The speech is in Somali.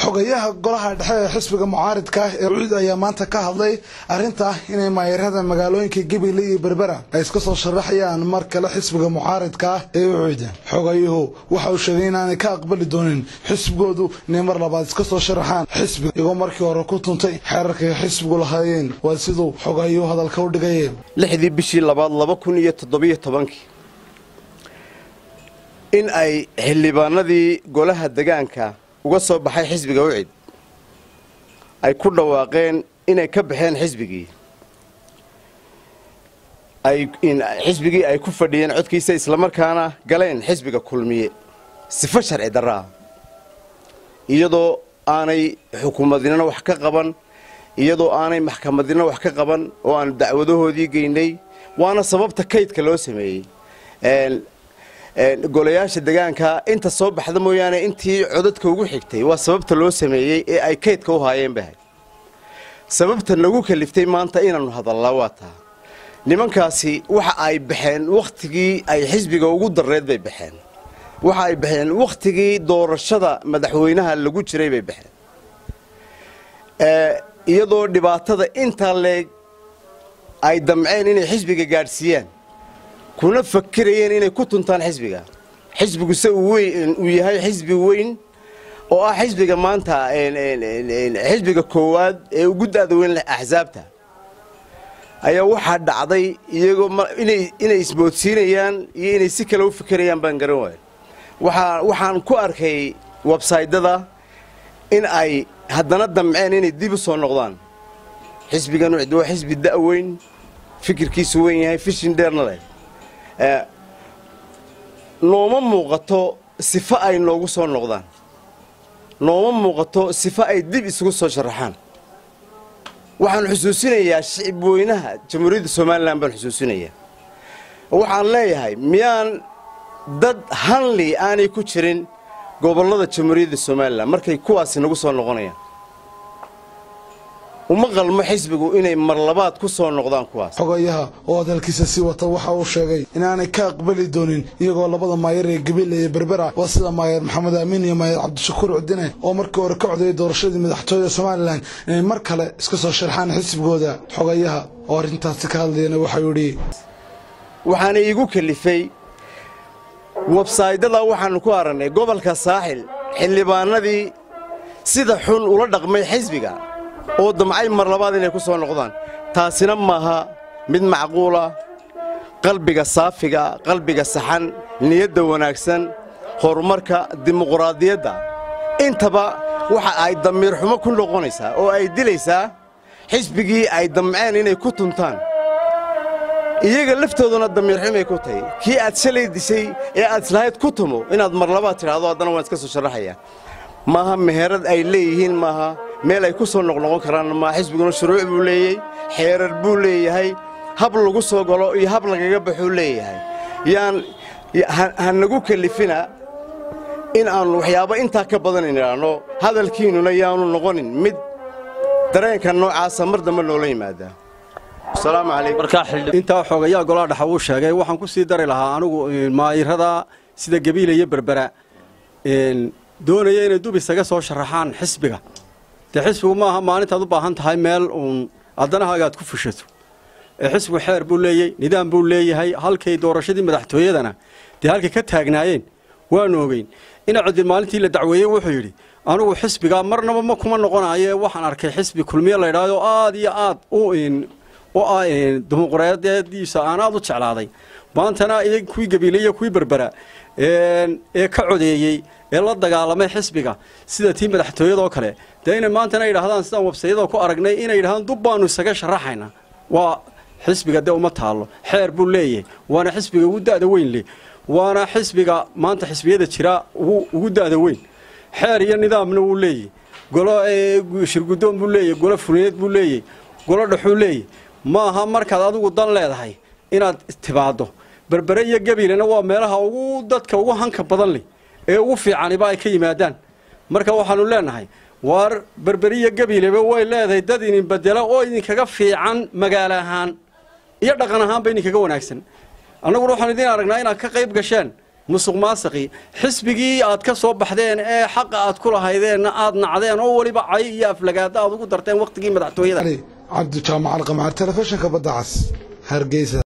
xogayaha golaha dhexe ee xisbiga mucaaridka ah ee ucid ayaa maanta ka hadlay arrinta inay maayarada magaalooyinka gabiley iyo berbera ay iska soo sharaxayaan mar kale xisbiga mucaaridka ah ee ucid xogayuhu waxa uu sheegay inaanay ka aqbali doonin xisbigoodu inay mar labaad iska soo sharaxaan xisbiga iyagoo markii hore ku tuntay xeerarkay xisbigu lahaayeen waa siduu xogayuhu hadalka u dhigayeen lixdii bishii labaad laba kun iyo toddobiyo tobankii in ay xildhibaanadii golaha degaanka uga soo baxay xisbiga ucid ay ku dhawaaqeen inay ka baxeen xisbigii xisbigii ay ku fadhiyeen codkiisa islamarkaana galeen xisbiga kulmiye sifo sharci darraa iyadoo aanay xukuumadnina wax ka qaban iyadoo aanay maxkamadnina wax ka qaban oo aanu dacwadahoodii geynay waana sababta kaydka loo sameeyey golayaasha degaanka inta soo baxda mooyaane intii codadka ugu xigtay waa sababta loo sameeyey ee ay kaydka u haayeen bahay sababta nagu kaliftay maanta inaannu hadallaa waa taa nimankaasi waxa ay baxeen wakhtigii ay xisbiga ugu darreed bay baxeen waxa ay baxeen wakhtigii doorashada madaxweynaha lagu jiray bay baxeen iyadoo dhibaatada intaa leeg ay damceen inay xisbiga gaadhsiiyaan kuna fakirayeen inay ku tuntaan xisbiga xisbiguse uu yahay xisbi weyn oo ah xisbiga maanta xisbiga koowaad ee ugu da'da weyn leh axsaabta ayaa waxaa dhacday iyagoo inay isboodsiinayaan iyo inay si kale u fikirayaan baan garan waayo waxaan ku arkay websaydyada in ay haddana damceen inay dib u soo noqdaan xisbigan ucid waa xisbi da'weyn fikirkiisu weyn yahay fishin dheerna leh nooma muuqato sifo ay noogu soo noqdaan nooma muuqato sifo ay dib isugu soo sharaxaan waxaan xusuusinayaa shicib weynaha jamhuuriyadda somalilan baan xusuusinayaa waxaan leeyahay miyaan dad hanli aanay ku jirin gobollada jamhuuriyadda somalilan markay kuwaasi nagu soo noqonayaan uma qalmo xisbigu inay mar labaad ku soo noqdaan kuwaas xogayaha oo hadalkiisa sii wata waxa uu sheegay inaanay ka aqbali doonin iyagoo labada maayar ee gabiley iyo berbera waa sida maayar maxamed aamin iyo maayar cabdishakuur cudine oo markii hore ka codayay doorashadii madaxtooyada somalilan inay mar kale iska soo sharxaan xisbigooda xogayaha oo arrintaasi ka hadlayana waxau yidhi waxaana iigu kalifay websaydyada waxaannu ku aragnay gobolka saaxil xildhibaanadii sida xun ula dhaqmay xisbiga oo damcay mar labaad inay ku soo noqdaan taasina maaha mid macquula qalbiga saafiga qalbiga saxan niyadda wanaagsan horumarka dimuquraadiyadda intaba waxa ay damiir xumo ku noqonaysaa oo ay dilaysaa xisbigii ay damceen inay ku tuntaan iyaga laftooduna damiir xumay ku tahay kii aad shalay dishay ee aad islahayd ku tumo inaad mar labaad tidhaahdo haddana waan iska soo sharaxayaa maaha meherad ay leeyihiin maaha meel ay ku soo noqnoqon karaan maa xisbiguna shuruuc buu leeyey xeerar buu leeyahay hab lagu soo galo iyo hab lagaga baxuu leeyahay yaan ha nagu kalifina in aannu waxyaabo intaa ka badan idhaahno hadalkiinnuna yaanu noqonin mid dareenka noocaasa mar dambe noola yimaadaa asalaamu calaykum intaa xoogayaa golaha dhexa wuu sheegay waxaan ku sii dari lahaa anigu maayirada sida gabiila iyo berbera doonaya inay dub isaga soo sharaxaan xisbiga dee xisbigu maaha maalintaad u baahan tahay meel uun addanahaaga aad ku fushato ee xisbigu xeer buu leeyey nidaam buu leeyahay halkay doorashadii madaxtooyadana dee halkay ka taagnaayeen waanu ogeyn ina codin maalintii la dacweeyey wuxuu yidhi anugu xisbigaa marnaba ma kuma noqonaaye waxaan arkay xisbi kulmiye la ydhaahdo aad iyo aad u u ah dimuqraadiadiisa aan aad u jeclaaday maantana iyo kuwii gabiile iyo kuwii berbera ee ka codeeyey ee la dagaalamay xisbiga sida tii madaxtooyadoo kale dee inay maantana yidhahdaan sidaan websayada ku aragnay inay yidhahdaan dub baanu isaga sharaxayna waa xisbiga dee uma taallo xeer buu leeyahay waana xisbiga ugu da'da weyn leh waana xisbiga maanta xisbiyada jira ugu da'da weyn xeer iyo nidaamna wuu leeyahy golo shirguddoon buu leeyahy golo fulineed buu leeyahy golo dhexuu leeyahy maaha markaad adigu dan leedahay inaad timaaddo berbere iyo gabilena waa meelaha ugu dadka ugu hanka badan leh ee ugu fiicaniba ay ka yimaadaan marka waxaanu leenahay waar berberiya gabileba way leedahay dad idin bedela oo idinkaga fiican magaalo ahaan iyo dhaqan ahaanba idinkaga wanaagsan annaguna waxaanu idiin aragnaa inaad ka qayb gasheen musuq maasaqii xisbigii aad ka soo baxdeen ee xaqa aad ku lahaydeenna aad nacdeen oo weliba cay iyo aflagaada aad ugu darteen wakhtigii madaxtooyada cabdi jaamacal qamcaar telefishinka badda cas hargeysa